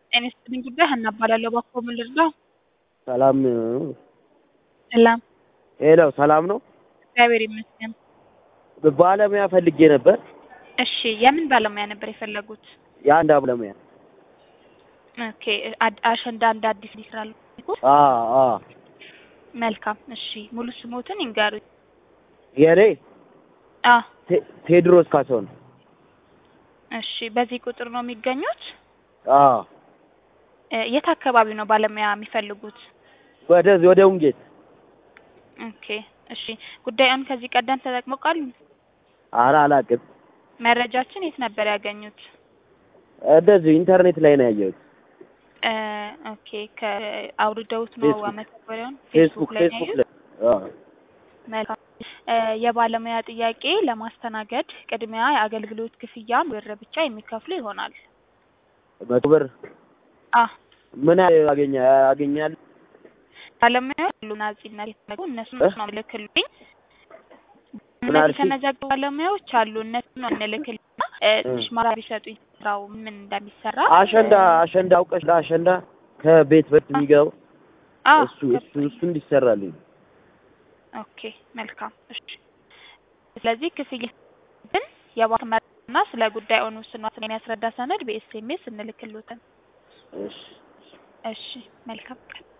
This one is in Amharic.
ጤና ይስጥልኝ ጉዳይ ሀና እባላለሁ። እባክዎ ምን ልርዳው? ሰላም ሰላም፣ ሄሎ፣ ሰላም ነው። እግዚአብሔር ይመስገን። ባለሙያ ፈልጌ ነበር። እሺ፣ የምን ባለሙያ ነበር የፈለጉት? የአንድ ባለሙያ። ኦኬ፣ አድ- አሸንዳ እንደ አዲስ ይስራሉ። አ አ መልካም። እሺ፣ ሙሉ ስሞትን ይንገሩኝ። የኔ አ ቴ- ቴዎድሮስ ካሳሁን። እሺ፣ በዚህ ቁጥር ነው የሚገኙት? አ እ፣ የት አካባቢ ነው ባለሙያ የሚፈልጉት? ወደዚህ ወደ ውንጌት። ኦኬ፣ እሺ። ጉዳዩን ከዚህ ቀደም ተጠቅመው ቃሉ? ኧረ አላውቅም። መረጃችን የት ነበር ያገኙት? እንደዚሁ ኢንተርኔት ላይ ነው ያየሁት። እ፣ ኦኬ፣ ከአውርደውት ነው ፌስቡክ። መተግበሪያውን? ፌስቡክ ላይ ነው ፌስቡክ ያዩት? ላይ አ መልካም እ፣ የባለሙያ ጥያቄ ለማስተናገድ ቅድሚያ የአገልግሎት ክፍያ ብር ብቻ የሚከፍሉ ይሆናል። መቶ ብር አ ምን ያህል ያገኛ ያገኛል? ባለሙያዎች ሁሉ ናጺነት የተዘጉ እነሱ እ? ነው ልክልኝ። ምን እነዚህ አልሽኝ? የተመዘገቡ ባለሙያዎች አሉ። እነሱ ነው እንልክልኝ። እ፣ ትንሽ ማራ ቢሰጡኝ ስራው ምን እንደሚሰራ አሸንዳ አሸንዳ አውቀሽ ለአሸንዳ ከቤት በፊት የሚገባው አ እሱ እሱ እሱ እንዲሰራልኝ ኦኬ መልካም እሺ። ስለዚህ ክፍያ ግን የባንክ መረጃና ስለ ጉዳዩን ውስንዋትን የሚያስረዳ ሰነድ በኤስኤምኤስ እንልክልዎትን። እሺ እሺ መልካም ቀን።